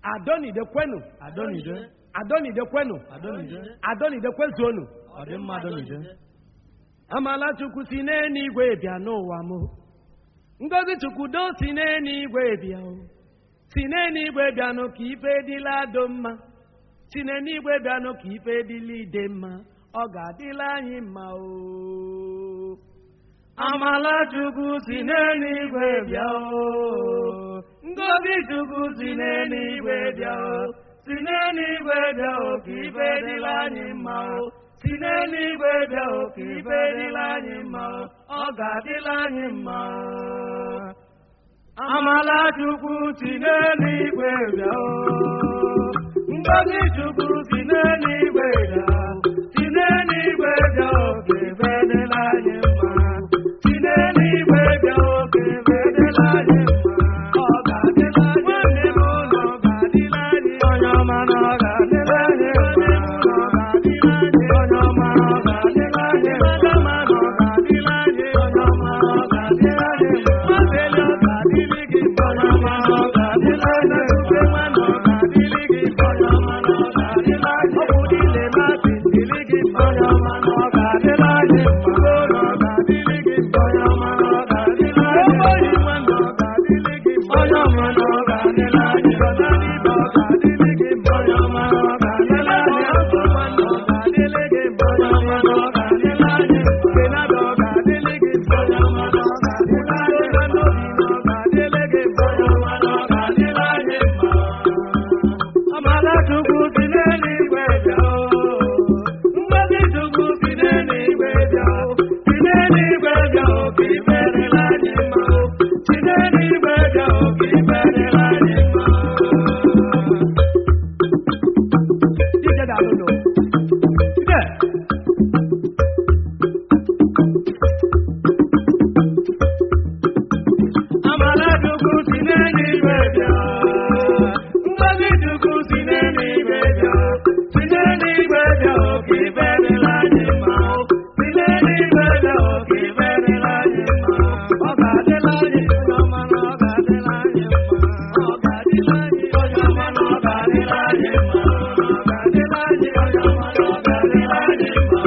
adonide kwenu adonide adonide kwenu adonide adonide kwezuonu ọ dị mma adonide amala chukwu si n'eluigwe bịa n'ụwa m ngozi chukwu do si n'eluigwe bịa o si n'eluigwe bịanụ ka ife dịla do mma si n'eluigwe bịanụ ka ife dịla ide mma ọ ga-adịla anyị mma o amala chukwu si n'eluigwe bịa o ngozi chukwu si n'eluigwe bịa o si n'eluigwe bịa o ka ife dịla anyị mma o si n'eluigwe bịa o ka ife dịla anyị mma o ọ ga-adịla anyị mma o amala chukwu si n'eluigwe bịa o ngozi chukwu si n'eluigwe bịa o si n'eluigwe bịa o ka ife dịla anyị mma si n'eluigwe bịa o ka ife dịla anyị mma ọ ga-adịla anyị nwanne m ụlọ ga-adịla anyị onye ọma na ọ ga-adịla anyị mma ọ ga-adịla anyị onye ọma na ọ ga-adịla anyị madama na ọ ga-adịla anyị onye ọma na ọ ga-adịla anyị mabeli ọ ga-adịlị gị onye ọma na ọ ga-adịla anyị ube nwa na ọ ga-adịlị gị onye ọma na ọ ga-adịla anyị ọ bụ niile masị dịlị gị onye ọma na ọ ga-adịla anyị mma na ọ ga-adịlị gị onye ọma na ọ ga-adịla anyị oyi nwa na ọ ga-adịlị gị onye ọma na ọ ga-adịla anyị ọna n'ibe ọ ga-adịlị gị onye ọma na ọ ga-adịla anyị ọgọ nwa na ọ ga-adịlị gị onye ọma na ọ ga-adịla anyị kenada ọ ga-adịlị gị onye ọma na ọ ga-adịla anyị ọna n'obi na ọ ga-adịlị gị onye ọma na ọ ga-adịla anyị mma amala chukwu si n'eluigwe bịa o ngozi chukwu si n'eluigwe bịa o si n'eluigwe bịa o ka ife dịla anyị mma o si n'eluigwe bịa o ka ife dịla anyị mma Dije daalụ nụ. Dije. Amala chukwu si n'eluigwe bịa ngozi chukwu si n'eluigwe bịa si n'eluigwe bịa o ka ife dịla anyị mma o si n'eluigwe bịa o ka ife dịla anyị mma ọ ga-adịla anyị onye ọma na ọ ga-adịla anyị mma ọ ga-adịla anyị onye ọma na ọ ga-adịla anyị mma ọ ga-adịla anyị onye ọma na ọ ga-adịla anyị mma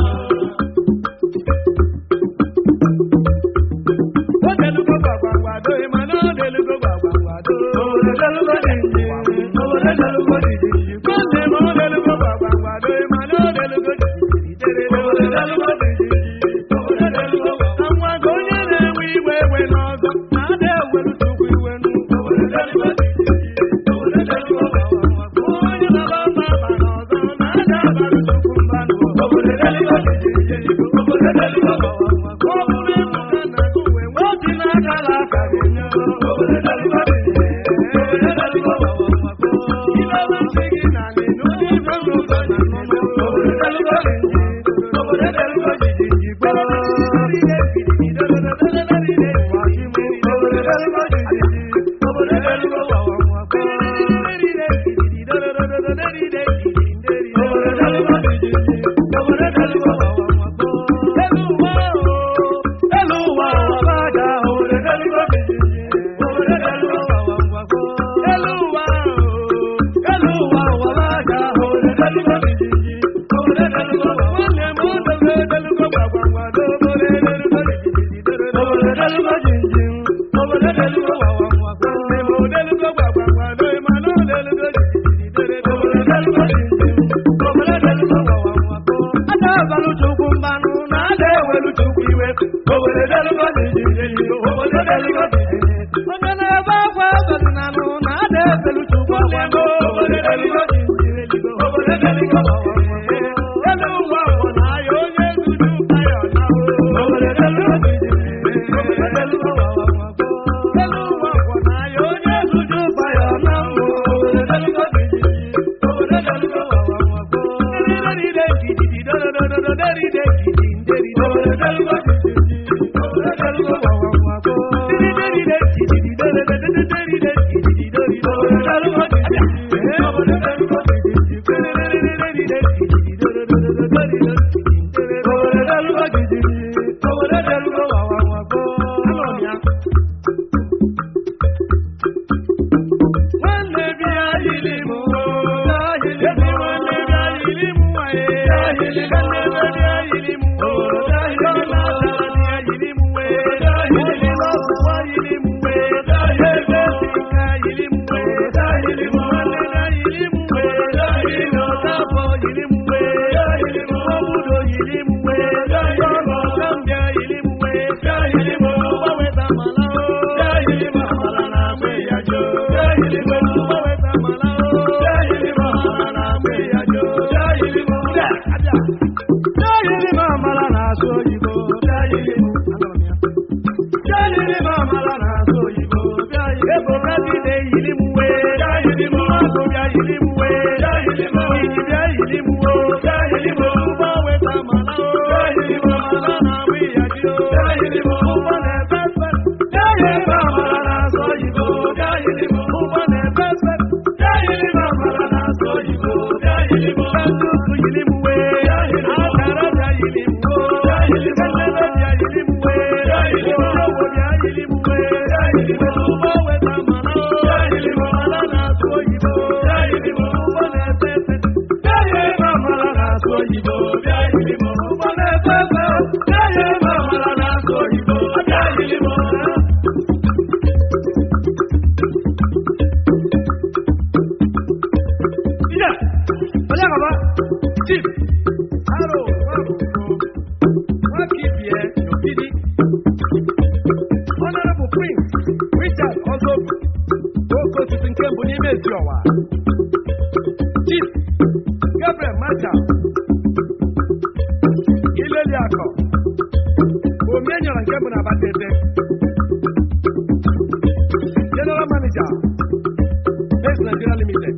o delugo gbagbagbado ịma na o delugo gbagbagbado obodo delugo dịdị obodo delugo dịdị nwanne m o delugo gbagbagbado ịma na o delugo dịdị tere obodo delugo dịdị obodo delugo na nwa gị onye na-enwe iwe ewe n'ọzọ na ada ewelu chukwu iwe nụ obodo delugo dịdị obodo delugo gbagbagbado onye na-aba mba aba n'ọzọ na ada abalị chukwu mba nụ obodo delugo dịdị obodo delugo gbagbagbado ọ bụrụ ịmụ na nna gị uwe nwe obi n'aka la aka ga-enye obodo delugo dịdị obodo delugo gbagbagbado ilewe ntị gị na ala n'ụdị ife n'ụzọ na nnụnụ obodo delugo dịdị obodo delugo dịdị jikwa onye na-ebe akwa abalị na anụ na ada ebelu chukwu ọgbado obodo delugo obodo delugo elu ụwa ụwa na ahịa onye nzuju taya na obodo delugo obodo delugo elu ụwa ụwa na ahịa onye nzuju taya na obodo delugo obodo delugo deride ndidi dodododo deride ndidi nderi obodo delugo obodo delugo deride ndidi dodododo deride ndidi dori obodo delugo obodo delugo deride ndidi dodododo deride ndidi obodo delugo obodo delugo wawawago alọmịa nwanne bịa yiri m yìí mú wé. Ìjìbìá yìí mú wó. Ụgbọ weta mala o. Mala na awụ ịyadị o. Ụgbọ na-efe efe. Ebe amala na-asụ oyibo. Ụgbọ na-efe efe. Ndị ụsụ yiri mụ wé. Akara bịa yiri mụ wó. Elele bịa yiri mụ wé. Ojowo bịa yiri mụ wé. Ụgbọ weta mala o. Mala na-asụ oyibo. Ụgbọ na-efe efe. Ebe amala na-asụ oyibo. Ụgbọ na-efe efe. Ebe amala na-asụ oyibo. Ida, onye gaba, chief, aro, nwabugo, nwakibie, n'ogidi, honorable prince, richard ozobu, oke osisi nke mbụ n'ime ezi ọwa, chief, gabriel macha, ileli akọ, omenyọrọ nke mbụ na-abatete, general manager, Base Nigeria Limited.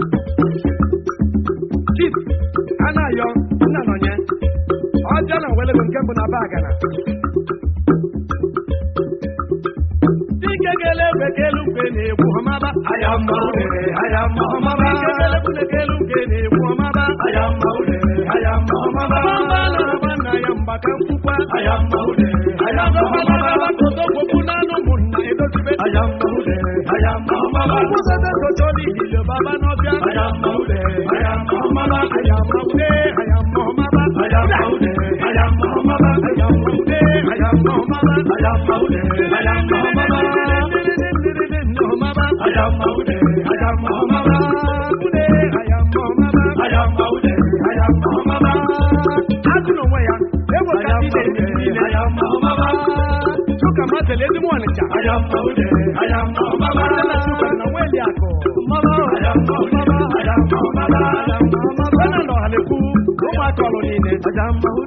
Chief Anayo Nnanonye ọjọọ na welego nke mbụ na bagana dike gele egbe kelu mgbe na-egwu ọmaba Ayamba udere, ayamba ọmaba. dike gele kwune kelu mgbe na-egwu ọmaba Ayamba udere, ayamba ọmaba. ọmaba na-agba nna ya mgbaka nkwukwa Ayamba udere, ayamba ọmaba. ọmaba n'anụ ụmụnna edozibe Ayamba udere, ayamba ọmaba. ọgwụsete socho n'ihilo baba n'ọbịa Ayamba udere, ayamba ọmaba. ayama ude ayama ọmaba Ayamba udere, ayamba ọmaba. ayama ude ayama ọmaba Ayamba udere, ayamba ọmaba. Ayamba udere, ayamba ọmaba. Ayamba udere, ayamba ọmaba. Ayamba udere, ayamba ọmaba. Ayamba udere, ayamba ọmaba. Ayamba udere, ayamba ọmaba. Ayamba